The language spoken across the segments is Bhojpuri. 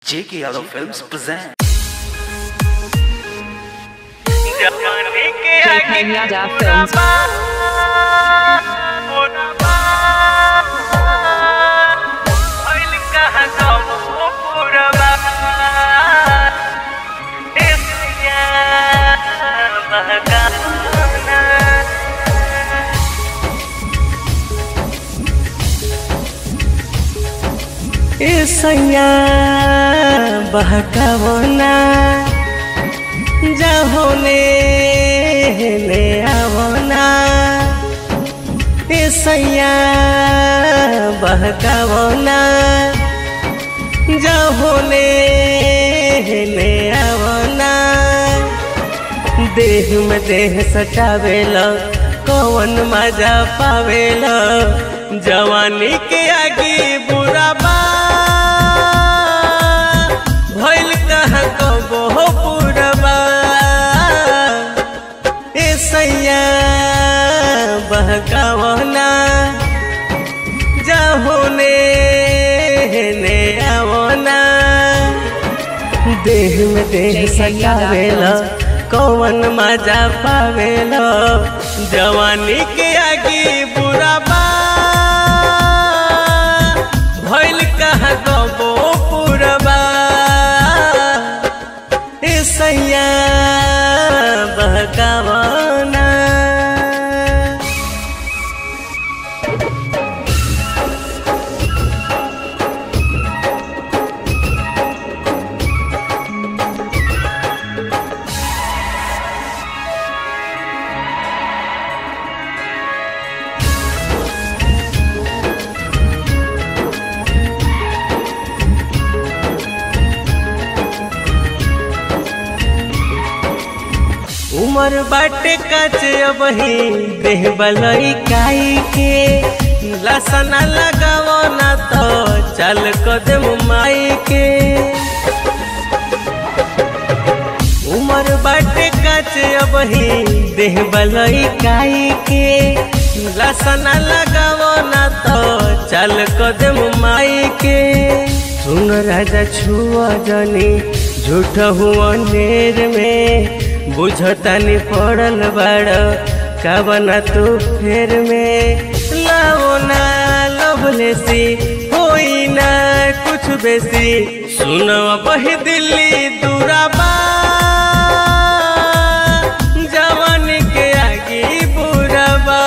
J.K. Yadav Films present. JK Yadav Films. सैया बहकावना जाहोने ले आवना ए सैया बहकावना जाहोने ले आवना देह में देह सटावेला कौन मजा पावेला जवानी के आगे बुरा बा भइल कहाँ कबो हो पुरबा ए सैया बहकावना जाहोने ने आवना देह में देह सटावेला कौन मजा पावेला जवानी के आगे बुरा बा भइल कहाँ गबो पुरबा ए सैया बहकावना उमर बाटे काचे अबही देह बलई काई के लसना लगावो ना तो चल कदम माई के उमर बाटे काचे अबही देह बलई काई के लसना लगावो ना तो चल कदम माई के सुन राजा छुआ जनी झूठ हुआ नेर में बुझतानी पड़ल बड़ कबना तू फेर में लाओ ना लभले सी होई ना कुछ बेसी सुनो बही दिल्ली दूराबा जवान के आगे बुराबा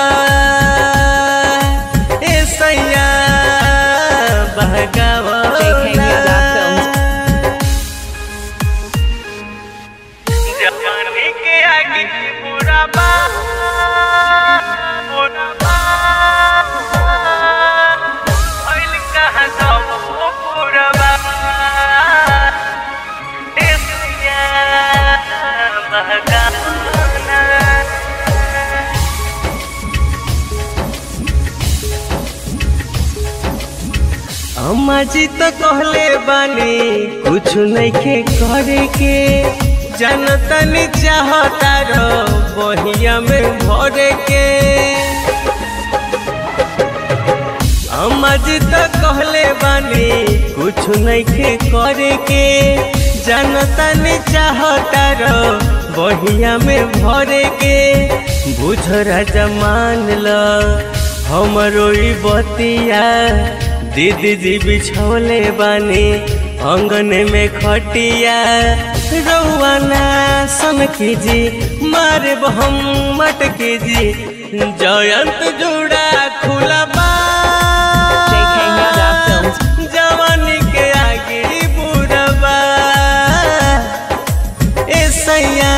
ए सैया बहगावा JK Yadav Films. जवानी के आगे बुराबा बुराबा भइल कहाँ गबो बुराबा ए सैया बहकावना अम्मा जी तो कहले बानी कुछ नइखे करे के जनतनी चाहता रो बहिया में भरे के अम्मा जी तो कहले बानी कुछ नइखे करे के जनतनी चाहता रो बहिया में भरे के बुझ राजा मान ल हमरो ई बतिया दीदी जी बिछौले बानी अंगन में खटिया रौआना सन जी मारे हम मटकी जी जयंत जोड़ा खुला बा JK Yadav Films. जवानी के आगे बुढ़बा ए सैया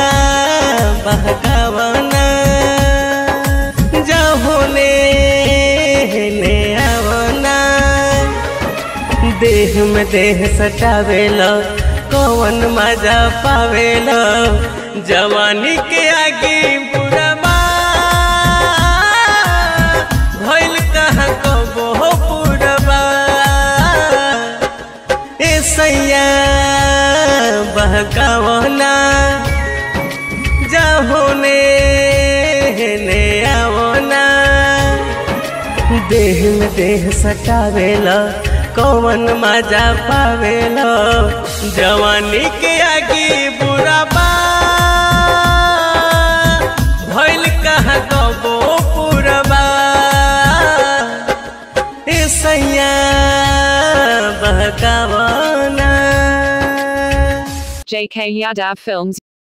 बहकावना जहोने ने आवना देह में देह सटावेला कौन मजा पावेला जवानी के आगे बुढ़बा भइल कहाँ कबो हो पुरबा ए सैया बहकावना जाहोने ने आवना देह में देह सटावेला कौन मजा पावेला जवानी के आगे बुरा बा भइल कहाँ कबो पुरबा ए सैया बहकावना JK Yadav Films